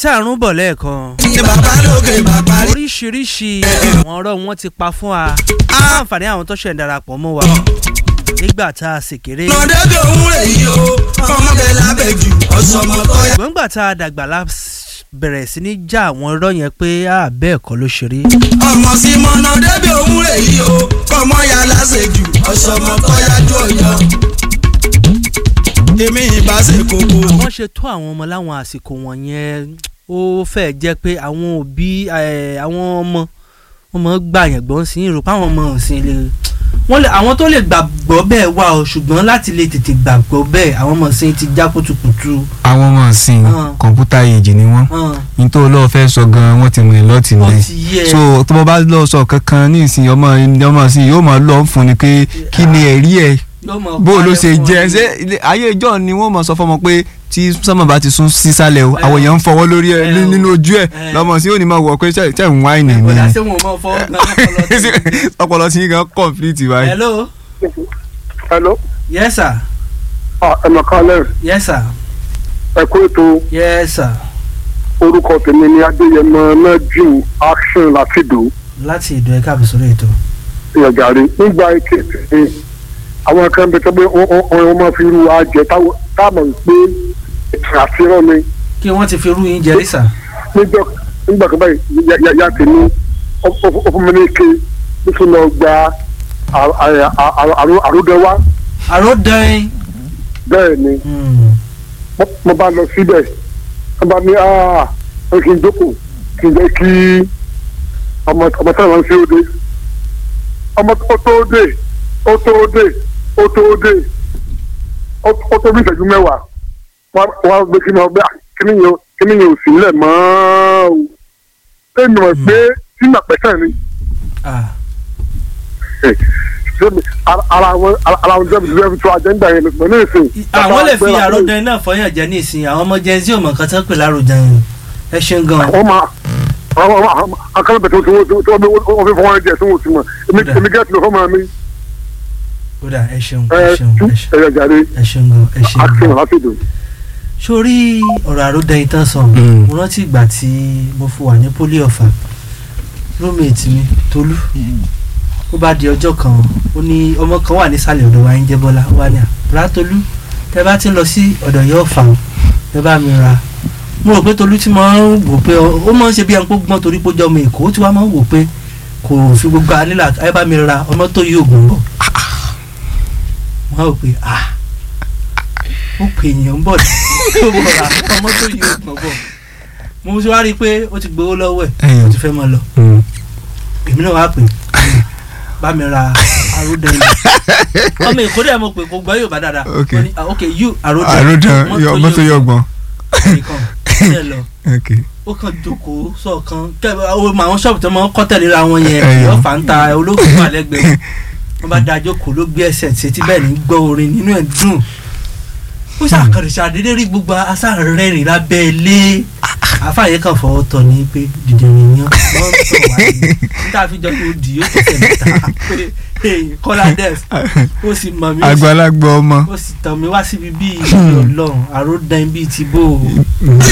tá à ń rún bọ̀ lẹ́ẹ̀kan ní bàbá lókè bàbá rí. oríṣiríṣi àwọn ọ̀rọ̀ wọn ti pa fún wa fún àǹfààní àwọn tó ṣẹ̀ ń darapọ̀ mọ́ wa nígbà tá a sì kéré ọmọdé bí òun rè yí o ọmọdé lábẹ́ jù ọ̀sọ́mọ tó yá. ṣùgbọ́n nígbà tá a dàgbà la s- bẹ̀rẹ̀ sí ní já àwọn ọ̀rọ̀ yẹn pé a bẹ́ẹ̀ kọ́ ló ṣe rí ọmọ sí mọ́nàdé bí òun rè yí o ọmọ ya láṣẹ jù ọ̀sọ́mọ tó yá jù ọ̀yọ́. èmi ìbá ṣe kókó. wọ́n ṣe tó àwọn ọmọ láwọn àsìkò wọ̀nyẹn ó fẹ́ jẹ́ pé àwọn òbí eh, àwọn ọmọ ọmọ gbà yẹn gbọ́n sí ìrò páwọn ọmọ ọ̀sìn lè wọ́n lè àwọn tó lè gbàgbọ́ bẹ́ẹ̀ wà o ṣùgbọ́n láti lè tètè gbàgbọ́ bẹ́ẹ̀ àwọn ọmọ ọ̀sìn ti já kùtùkùtù. àwọn ọmọ ọ̀sìn Ah. kọ̀ǹpútà èjì ni wọ́n hàn, ní tó lọ́ọ́ fẹ́ sọ gan-an wọ́n ti mọ̀ ẹ́ lọ́ọ̀tì ó lẹ̀ ti yẹ so tó bá bá lọ́ọ́ sọ kankan ní ìsìn ọmọ ọmọ sí yóò máa lọ́ọ́ fún ni pé kí ni ẹ̀rí ẹ̀ yóò mọ bó ló ṣe parẹ́ fún jẹ́ ọ ṣé ilé- ayé ìjọ ni wọ́n mọ̀ sọ fọmọ pé tí sọ́mọ bá ti sún sísàlẹ̀ o àwọn èèyàn ń fọwọ́ lórí ẹ ẹ o. nínú ojú ẹ ẹ. lọ́mọ sí yóò ní máa wọ̀ pé ṣe ṣe ń wáìnì mi ọ̀dà ṣé wọn ò mọ fọwọ́ gan lọ́pọ̀lọpọ̀ tí- ọpọlọ tí gan complete báyìí. hello hello yes sir ẹ̀mọ̀kálẹ̀ yes sir ẹ̀kú ètò yes sir orúkọ tèmi ní adéyẹmọ nájú action láfìdó láti ìdó ẹ̀ka àbùsọ̀rọ̀ ètò ìyàgàrí nígbà èké tèmi àwọn kan bẹ tó pé wọn máa fi ru àjẹ táwọn pé ètò àfihàn ni kí wọ́n ti fi rú yín jẹ rí sà. nígbà nígbà kan báyìí ya- ya- ya tèmi ó- ó ó fún mi ní ike nítorí lọ gba àròdẹwà àròdàn bẹ́ẹ̀ ni mo- mo bá lọ síbẹ̀ wọ́n bá ní aa ó kí n jókòó kí n jẹ́ kí ọmọ ọmọ tí wọ́n fi ó dé ọmọ ó tó dé ó tó dé ó tó dé ó ó tó bí ìṣẹ́jú mẹ́wàá wọ́n wọ́n gbé kí ni ọgbẹ́ kíní yẹn ò- kíní yẹn ò sí nílẹ̀ mọ́ o ẹnu mọ̀ pé tí mà pẹ́sẹ̀ ni ṣé ara ara wọn ara wọn jẹ́bi jẹ́bi tó ajẹ́ńdà yẹn lọ́sọ̀rọ̀ ní ìsìn. àwọn lè fi àròdàn náà fọyàn jẹ ní ìsìn àwọn ọmọ jẹun tí ò mọ nǹkan tó ń pè láròdàn yẹn ẹ ṣeun gan. wọ́n máa àwọn àwọn akálẹ̀bẹ̀ tó tó tó tó wọ́n fi fọwọ́n jẹ tó wọ́n ti mọ̀ èmi Kódà. èmi gẹ́tì ló fọ́ máa mi kódà ẹ ṣeun ẹ ẹ ṣeun ẹ ṣeun ẹ̀yà jàre ẹ ṣeun gan ẹ ṣeun action gan. láti dùn. sórí ọ̀rọ̀ àròdàn yìí tán sàn Mm. mo rántí ìgbà tí mo fi wà ní poli ọ̀fà roommate mi tolú ó bá di ọjọ́ kan ó ní ọmọ kan wà nísàlẹ̀ ọ̀dọ̀ wa ń jẹ́ bọ́lá ó wà ní àbúrá tolú tẹ bá ti lọ sí ọ̀dọ̀ yóò fà ó tẹ bá mi ra mo rò pé tolú ti máa ń wò pé ó máa ń ṣe bí ẹni pé ó gbọ́n torí pé ó jẹ́ ọmọ èkó ó ti wá máa ń wò pé kò fi gbogbo anílà ẹ bá mi ra ọmọ tó yí ògùn bọ̀ wọ́n á wò pé ah ó pè èèyàn bọ̀ tó bọ̀ ra ọmọ tó yí ògùn bọ̀ mo ti wá rí i pé ó ti gbowó lọ́wọ́ ẹ̀ Ẹ̀yàn. ó ti fẹ́ máa lọ èmi náà wá pè bá mi ra àròdàn yìí ọmọ èkó dẹ̀ mo pè kó gbọ́ Yorùbá dáadáa Ok. Wọ́n ní, ah, ok you àròdàn àròdàn ọmọ tó yọ ọgbọ́n. nìkan ṣe lọ ok ó kàn jókòó sọ̀kan kẹ́ àwọn ṣọ́ọ̀bù tó máa ń kọ́ tẹ̀léra wọn yẹn Ẹ̀yàn. yóò fà ń ta olóògùn wà lẹ́gbẹ̀ẹ́ wọn bá da jókòó ló gbé ẹsẹ̀ tí etí bẹ́ẹ̀ ní gbọ́ orin nínú ẹ̀ dùn ó ṣàkàrẹ̀ ṣàdédé rí gbogbo asáàrẹ́rìn lábẹ́ ilé àfààyè kan fọwọ́ tọ̀ ní pé dìde nìyẹn wọ́n ń tọ̀ wá ní níta fi jọ pé ó dì yóò tẹ̀sẹ̀ mẹ́ta pé hey, kọ́lá dẹ́s ó sì mọ̀ mí ó sì- àgbàlagbà ọmọ ó sì tàn mí wá síbi bíi ìṣòro ọlọ́run àròdàn bíi ti bó o. bí